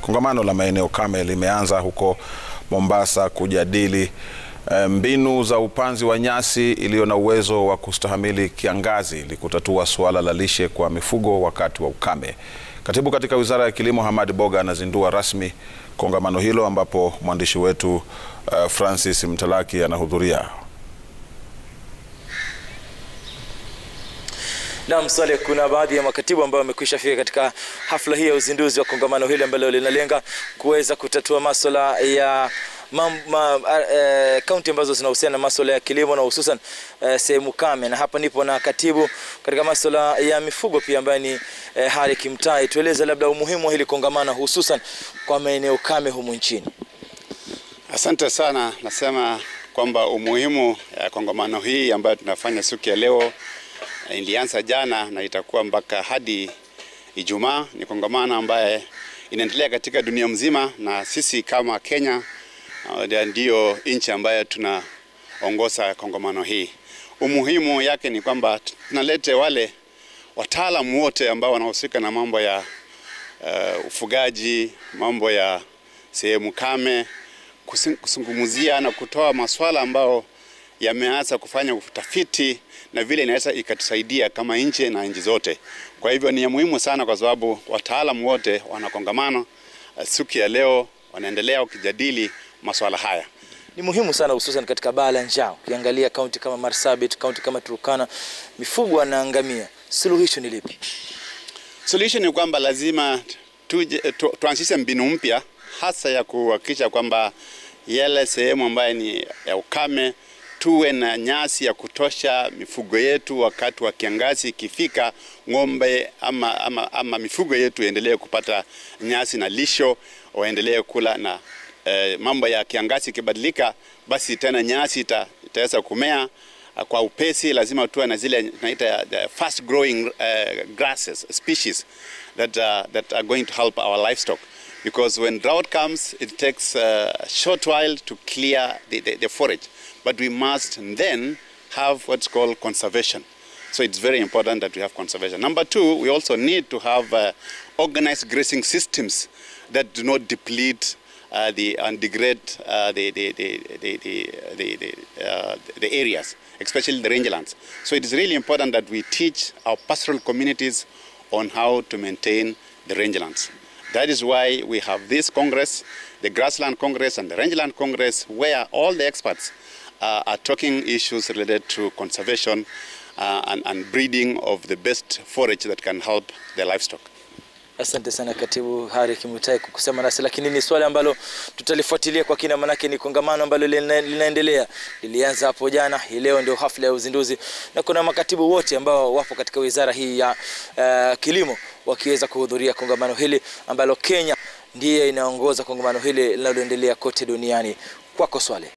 Kongamano la maeneo kame limeanza huko Mombasa kujadili eh, mbinu za upanzi wa nyasi iliyo na uwezo wa kustahamili kiangazi ili kutatua suala la lishe kwa mifugo wakati wa ukame. Katibu katika Wizara ya Kilimo Hamad Boga anazindua rasmi kongamano hilo ambapo mwandishi wetu eh, Francis Mtalaki anahudhuria. Naam, Swale, kuna baadhi ya makatibu ambao wamekwisha fika katika hafla hii ya uzinduzi wa kongamano hili ambalo linalenga kuweza kutatua masuala ya kaunti uh, ambazo zinahusiana na masuala ya kilimo na hususan uh, sehemu kame, na hapa nipo na katibu katika masuala ya mifugo pia ambaye ni uh, Hari Kimtai. Tueleze labda umuhimu wa hili kongamano hususan kwa maeneo kame humu nchini. Asante sana. Nasema kwamba umuhimu ya kongamano hii ambayo tunafanya siku ya leo ilianza jana na itakuwa mpaka hadi Ijumaa. Ni kongamano ambaye inaendelea katika dunia mzima, na sisi kama Kenya uh, ndiyo nchi ambayo tunaongoza kongamano hii. Umuhimu yake ni kwamba tunalete wale wataalamu wote ambao wanahusika na mambo ya uh, ufugaji, mambo ya sehemu kame, kusungumzia na kutoa maswala ambao yameanza kufanya utafiti na vile inaweza ikatusaidia kama nchi na nchi zote. Kwa hivyo ni ya muhimu sana, kwa sababu wataalamu wote wanakongamana siku ya leo, wanaendelea wakijadili masuala haya. Ni muhimu sana hususan katika baa la njaa. Ukiangalia kaunti kama Marsabit, kaunti kama Turkana, mifugo wanaangamia. Suluhisho ni lipi? Suluhisho ni kwamba lazima tuje, tu, tuanzishe mbinu mpya hasa ya kuhakikisha kwamba yale sehemu ambayo ni ya ukame tuwe na nyasi ya kutosha mifugo yetu wakati wa kiangazi ikifika, ng'ombe ama, ama, ama mifugo yetu endelee kupata nyasi na lisho, waendelee kula na eh, mambo ya kiangazi ikibadilika, basi tena nyasi ita, itaweza kumea kwa upesi. Lazima tuwe na zile tunaita the fast growing uh, grasses species that, uh, that are going to help our livestock because when drought comes it takes a short while to clear the, the, the forage but we must then have what's called conservation. So it's very important that we have conservation. Number two, we also need to have uh, organized grazing systems that do not deplete uh, the and degrade uh, the, the, the, the, the, the, uh, the areas, especially the rangelands. So it is really important that we teach our pastoral communities on how to maintain the rangelands. That is why we have this Congress, the Grassland Congress and the Rangeland Congress, where all the experts uh, are talking issues related to conservation uh, and, and breeding of the best forage that can help the livestock. Asante sana Katibu Hari Kimutai kwa kusema nasi, lakini ni swali ambalo tutalifuatilia kwa kina, manake ni kongamano ambalo linaendelea, lilianza hapo jana, hii leo ndio hafla ya uzinduzi, na kuna makatibu wote ambao wapo katika wizara hii ya uh, kilimo wakiweza kuhudhuria kongamano hili ambalo Kenya ndiye inaongoza kongamano hili linaloendelea kote duniani. Kwako Swale.